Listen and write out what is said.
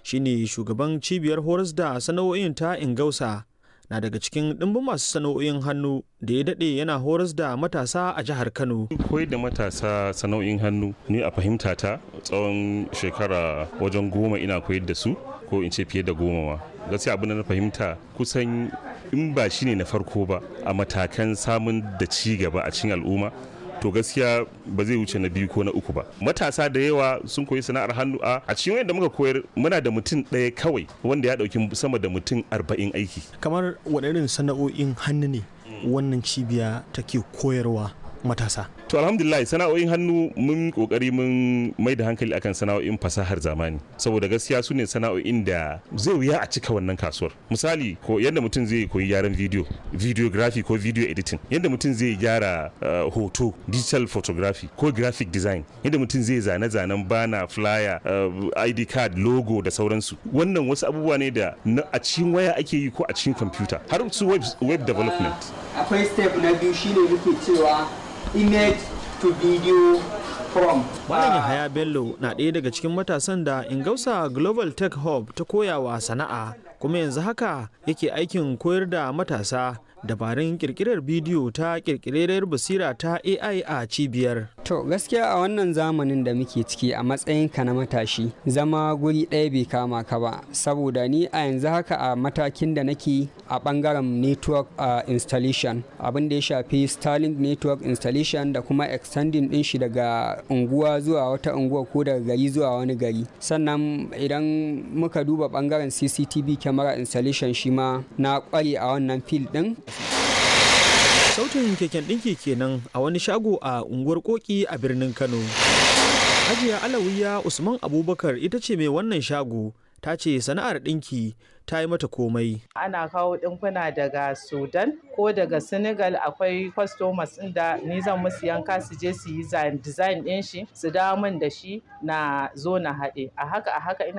shine shugaban cibiyar horas da sana'o'in ta ingausa na daga cikin ɗimbin masu sana'o'in hannu da ya daɗe yana horas da matasa a jihar kano koyar da matasa sana'o'in hannu ni a fahimta ta tsawon shekara wajen goma ina koyar da su ko in ce fiye da goma ma gaskiya abin da na fahimta kusan in ba shine na farko ba a matakan samun da ci gaba a cikin al'umma to gaskiya ba zai wuce na biyu ko na uku ba matasa da yawa sun koyi sana'ar hannu a a cikin wanda muka koyar muna da mutum ɗaya kawai wanda ya ɗauki sama da mutum arba'in aiki kamar waɗannan sana'o'in hannu ne wannan cibiya take koyarwa matasa to alhamdulillah sana'o'in hannu mun kokari mun mai da hankali akan sana'o'in fasahar zamani saboda gaskiya su ne sana'o'in da zai wuya a cika wannan kasuwar misali ko yadda mutum zai koyi gyaran video videography ko video editing yadda mutum zai gyara uh, hoto digital photography ko graphic design yadda mutum zai zane-zanen bana flyer uh, id card logo da sauransu wannan wasu abubuwa ne da a cikin waya ake yi ko a cikin kwamfuta har su web, web development akwai step na biyu shine muke cewa image to video from. Malam Yahaya Bello na ɗaya daga cikin matasan da Ingausa Global Tech Hub ta koyawa sana'a kuma yanzu haka yake aikin koyar da matasa dabarun kirkirar bidiyo ta kirkirar basira ta AI a cibiyar. To gaskiya a wannan zamanin da muke ciki a matsayinka na matashi zama guri ɗaya bai kama ka ba saboda ni a yanzu haka a matakin da nake a ɓangaren network uh, installation abin da ya shafi Starlink network installation da kuma extending ɗin shi daga unguwa zuwa wata unguwa ko daga gari zuwa wani gari sannan idan muka duba ɓangaren CCTV camera installation shi ma na ƙware a wannan field ɗin sautin keken ɗinki kenan a wani shago a unguwar koki a birnin kano hajiya alawiya usman abubakar ita ce mai wannan shago ta ce sana'ar ɗinki ta yi mata komai ana kawo ɗinkuna daga sudan ko daga senegal akwai customers da ni zan musu yanka su je su yi design ɗin shi su dawo min da shi na zo na haɗe a haka a haka ina